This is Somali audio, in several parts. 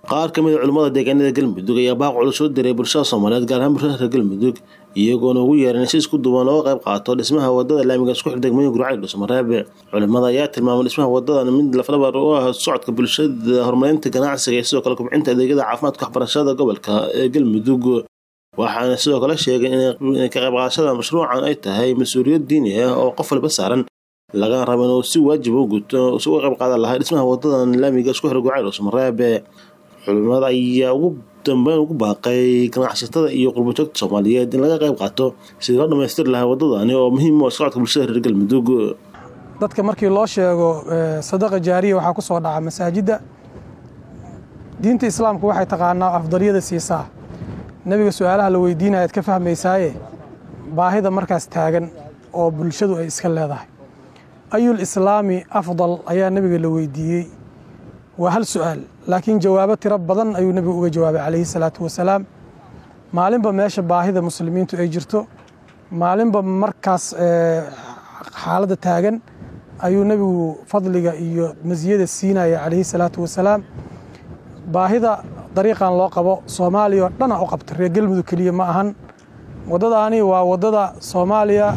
qaar ka mid a culimmada deegaanada galmudug ayaa baaq culus soo diray bulshada soomaaliyeed gaar ahaan bulshada reer galmudug iyagoona ugu yeeran si isku duwan looga qayb qaato dhismaha wadada laamiga isku xir degmooyin gurcayl dhuusamareebe culimmada ayaa tilmaamay dhismaha wadadan mid laflabar u ah socodka bulshada horumarinta ganacsiga iyo sidoo kale kubcinta adeegyada caafimaadka waxbarashada gobolka ee galmudug waxaana sidoo kale sheegay inay ka qayb qaadashada mashruucan ay tahay mas-uuliyad diini ah oo qof walba saaran laga rabo inuu si waajib u guto si uga qayb qaadan lahaa dhismaha wadadan laamiga isku xir gurcayl dhuusamareebe culimada ayaa ugu dambeyn ugu baaqay ganacsatada iyo qurbajoogta soomaaliyeed in laga qayb qaato sidii loo dhamaystiri lahaa wadadani oo muhiim u ah socodka bulshada reer galmudug dadka markii loo sheego sadaqa jaariya waxaa ku soo dhaca masaajidda diinta islaamku waxay taqaanaa afdalyada siisaa nebiga su-aalaha la weydiinayaad ka fahmaysaaye baahida markaas taagan oo bulshadu ay iska leedahay ayul islaami afdal ayaa nebiga la weydiiyey waa hal su'aal laakiin jawaabo tiro badan ayuu nebigu uga jawaabay calayhi salaatu wasalaam maalinba meesha baahida muslimiintu ay jirto maalinba markaas xaaladda taagan ayuu nebigu fadliga iyo masiyada siinaya calayhi salaatu wasalaam baahida dariiqan loo qabo soomaaliya oo dhana u qabta reer galmudug keliya ma ahan waddadaani waa waddada soomaaliya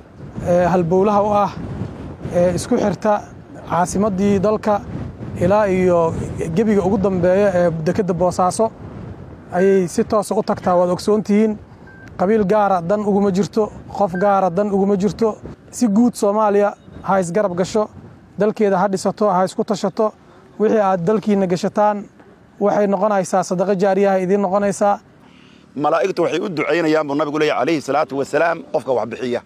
halbowlaha u ah ee isku xirta caasimaddii dalka ilaa iyo gebiga ugu dambeeya ee dekedda boosaaso ayay si toosa u tagtaa waad ogsoontihiin qabiil gaara dan uguma jirto qof gaara dan uguma jirto si guud soomaaliya ha isgarab gasho dalkeeda ha dhisato ha isku tashato wixii aad dalkiinna gashataan waxay noqonaysaa sadaqo jaariyaha idiin noqonaysaa malaa'igtu waxay u ducaynayaan buu nabigu leeyahy calayhi salaatu wasalaam qofka wax bixiya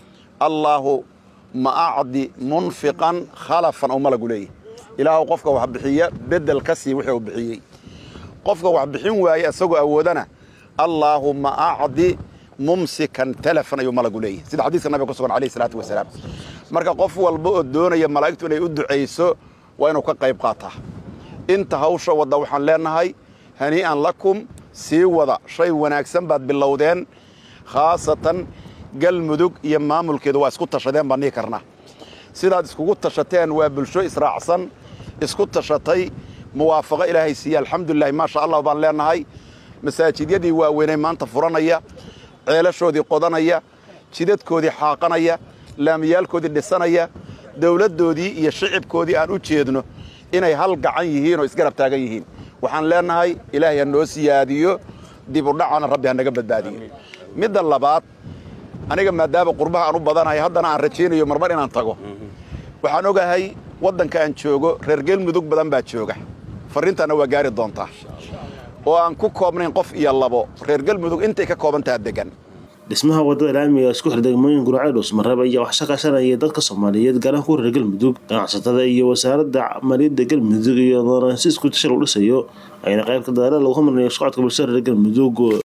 allaahu ma acdi munfiqan khalafan oo malagu leeyahy ilaahu qofka wax bixiya bedel ka sii wuxuu bixiyey qofka wax bixin waaye isagoo awoodana allaahumma acdi mumsikan talafan ayuu malagu leeyahy sida xadiiska nabiga ku sugan alayhi salaatu wasalaam marka qof walba oo doonaya malaa'igtu inay u ducayso waa inuu ka qayb qaataa inta hawsha wadda waxaan leennahay hanii'an lakum sii wada shay wanaagsan baad bilowdeen khaasatan galmudug iyo maamulkeedu waa isku tashadeen baan dhihi karnaa sidaad iskugu tashateen waa bulsho israacsan isku tashatay muwaafaqo ilaahay siiye alxamdulilahi maasha allah baan leennahay masaajidyadii waaweynay maanta furanaya ceelashoodii qodanaya jidadkoodii xaaqanaya laamiyaalkoodii dhisanaya dawladdoodii iyo shicibkoodii aan u jeedno inay hal gacan yihiin oo isgarab taagan yihiin waxaan leennahay ilaahay ha noo siyaadiyo dibudhacana rabbi ha naga badbaadiyo midda labaad aniga maadaama qurbaha aan u badanahay haddana aan rajaynayo marmar inaan tago waxaan ogahay waddanka aan joogo reer galmudug badan baa jooga farriintaanna waa gaari doontaa oo aan ku koobnayn qof iyo labo reer galmudug intay ka koobantaha degan dhismaha wadada laamiga isku xir degmooyin gurcayl dhuusmareeb ayaa wax shaqashanaya dadka soomaaliyeed gaarahaan kuwa reer galmudug ganacsatada iyo wasaaradda maaliyadda galmudug iyadoona si isku tashal u dhisayo ayna qaybka dadaala lagu homarinayo socodka bulshada reer galmudug